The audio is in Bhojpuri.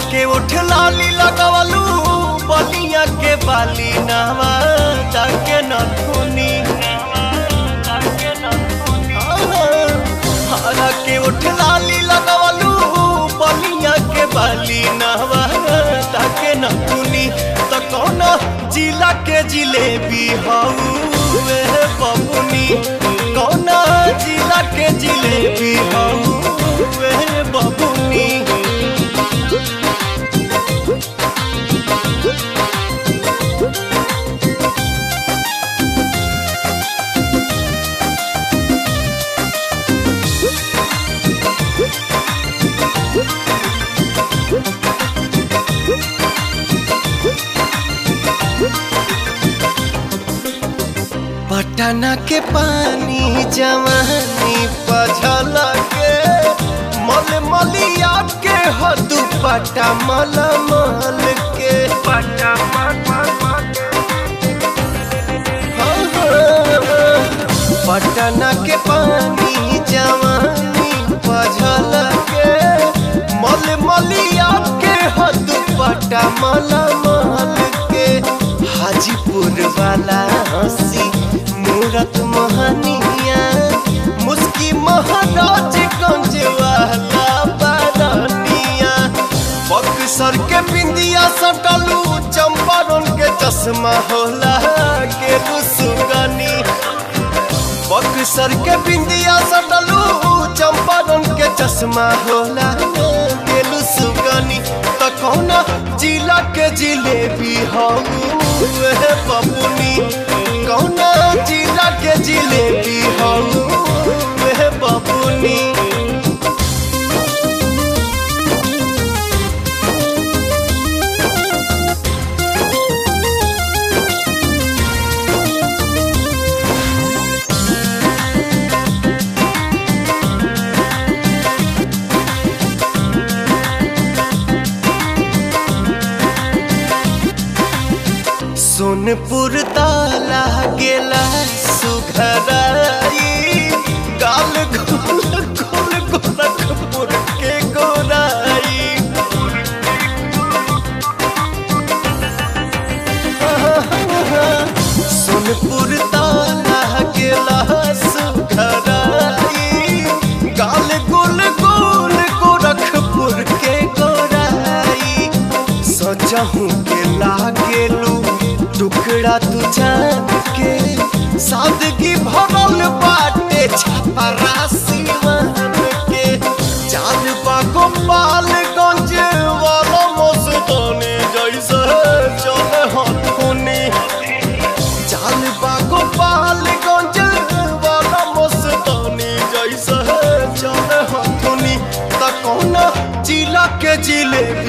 के उठ लाली लगवलू बलिया के बाली नावा जाके न धुनी हरा के उठ लाली लगवलू बलिया के बाली नावा जाके न धुनी तो कौन जिला के जिलेबी हऊ वे बबुनी कौन जिला के जिलेबी हऊ वे बबुनी पटना के पानी जवानी पझल के मल मलिया के हदू पटा मल मल के पटा पटना के पानी जवानी पझल के मल मलिया के हदू पटा मल मल के हाजीपुर वाला हंसी मूरत मोहनिया मुस्की महाराज गंज वाला बारनिया बक्सर के बिंदिया सटलू चंपारण के चश्मा होला के सुगनी बक्सर के बिंदिया सटलू चंपारण के चश्मा होला के सुगनी त कौना जिला के जिलेबी हऊ बबुनी कौना जिला के जिलेबी हऊ वे बबुनी सोनपुर ताला गेला सुघराई गाल गोल गोल गोरखपुर के गोराई सोनपुर ताला गेला सुघराई गाल गोल गोल गोरखपुर के गोराई सजहू के लागेलू टुकड़ा तू जान के सादगी भरल बाटे छपरा सिवान के चाल बागो पाल गंज वाला मस्तानी जैसे चले हथुनी चाल बागो पाल गंज वाला मस्तानी जैसे चले हथुनी त कौन जिला के जिलेबी